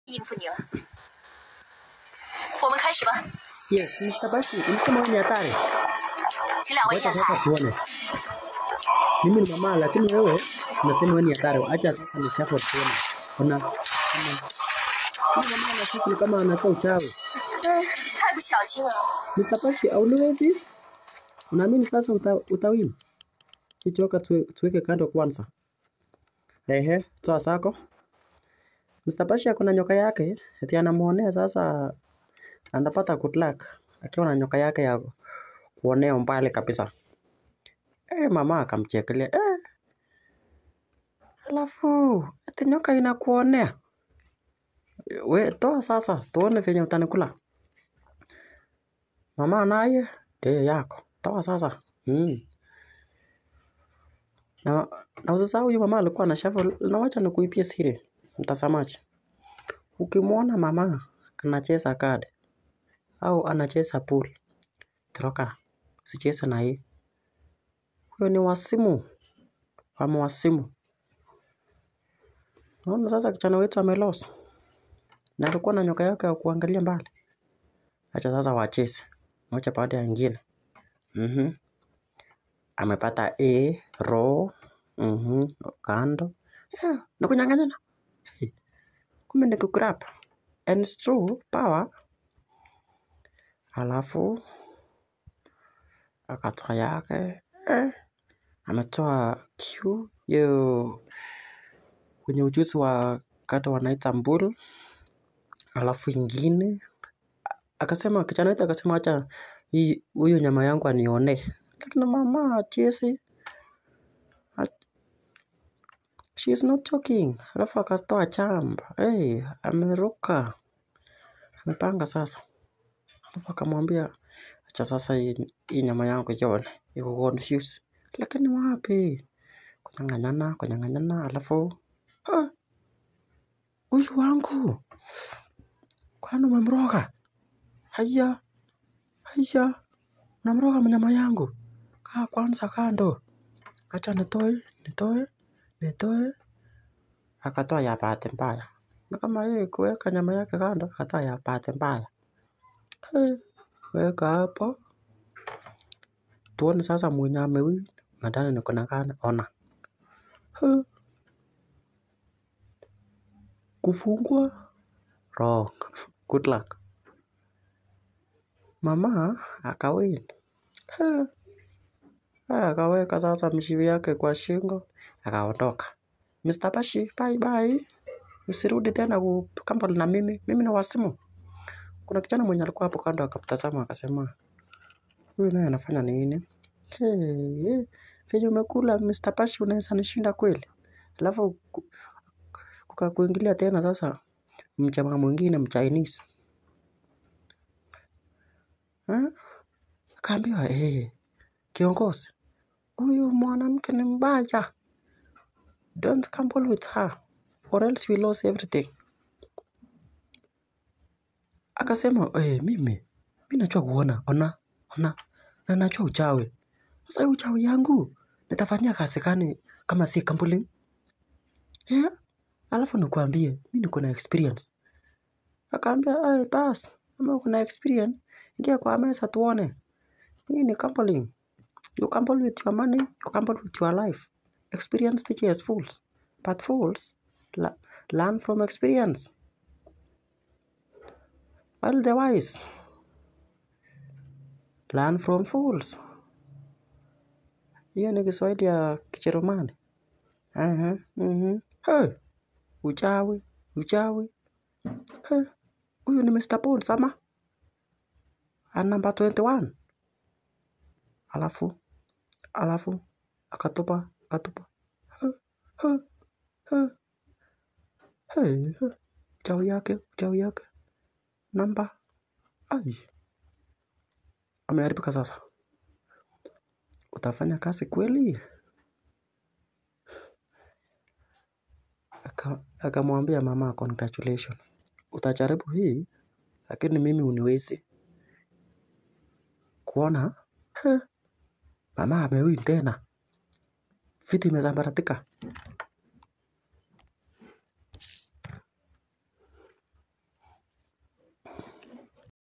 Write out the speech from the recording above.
应付你了。我们开始吧， Yes, Mr. Bashi, ulisema wewe ni hatari. 请两位 Wacha 下台 sasa。tuone. Mimi ni mama lakini wewe unasema wewe ni hatari. Acha sasa ni chapo tuone. Ona. Kama Huyu mama anasikia ni kama anatoa uchawi. 太不小心了。 Mr. Bashi, auliwezi? Unaamini sasa uta, utawini? Kichoka tuwe, tuweke kando kwanza. Ehe, toa sako. Mr. Bashi ako na nyoka yake, eti anamuonea sasa anapata good luck akiwa na nyoka yake ya kuonea umbali kabisa. Eh, mama akamchekelea. Eh, alafu eti nyoka inakuonea. We toa sasa, tuone venye utanikula. Mama naye ndiyo yako. Toa sasa. Mm. Na, na usisahau huyu mama alikuwa na shovel. Na wacha nikuipie siri, mtazamaji. Ukimwona mama anacheza kadi au anacheza pool, toroka, usicheze na yeye. Huyo ni wasimu, ama wasimu. Naona sasa kijana wetu amelost na alikuwa na nyoka yake ya kuangalia mbali. Acha sasa wacheze moja baada ya nyingine. Mhm. Amepata A, ro, mhm, kando. Yeah, na kunyang'anyana. Hey, kumbe ni kugrab. And it's true, power. Halafu akatoa yake. Eh, ametoa Q hiyo kwenye ujuzi wa kata wanaita mbulu. Halafu ingine akasema kijana wetu akasema acha hii huyu nyama yangu anione. Lakini mama chesi she is not joking. Alafu akatoa chamba. Hey, ameruka. Amepanga sasa. Alafu akamwambia acha sasa hii, hii nyama yangu ione. Iko confused. Lakini wapi? Kunyang'anyana, kunyang'anyana. Alafu ah, huyu wangu kwani umemroga? Haya, haya, unamroga mnyama yangu. Kaa kwanza kando. Acha nitoe, nitoe, nitoe. Akatoa ya bahati mbaya. Na kama yeye kuweka nyama yake kando, akatoa ya bahati mbaya. Hey, weka hapo. Tuone sasa mwenye amewin. Nadhani niko na gani? Ona. Hey, kufungwa wrong. Good luck. Mama akawin. Hey, akaweka sasa mshipi yake kwa shingo, akaondoka. Mr. Bashi, bye bye. Usirudi tena kukambana na mimi. Mimi na wasimu. Kuna kijana mwenye alikuwa hapo kando akatazama akasema, huyu naye anafanya nini? Hey, venye umekula Mr. Bashi unaweza nishinda kweli? Alafu ku- kukakuingilia tena sasa mjamaa mwingine mchinese. Eh? Akaambiwa, eh, kiongozi, huyu mwanamke ni mbaya. Don't gamble with her or else we lose everything. Akasema, eh, mimi mi najua kuona, ona, ona, na najua uchawi. Sasa hii uchawi yangu nitafanyia kazi gani kama si gambling? Yeah? Alafu nikuambie, mi niko na experience. Akaambia, eh, bas, kama uko na experience, ingia kwa meza tuone. Hii ni gambling. You gamble with your money, you gamble with your life. Experience teaches fools, but fools la- learn from experience. While the wise learn from fools. Hiyo ni Kiswahili ya Kijerumani. Aha, mhm. Hey, uchawi, uchawi. Hey, huyu ni Mr. Bones ama? A number 21. Alafu, alafu, akatupa, akatupa. Hey, hey, hey, hey, hey. Uchawi yake, uchawi yake. Namba. Ai, ameharibika sasa. Utafanya kazi kweli? Aka- Akamwambia mama, congratulations. Utajaribu hii, lakini mimi uniwezi kuona. He, mama amewin tena, vitu imesambaratika.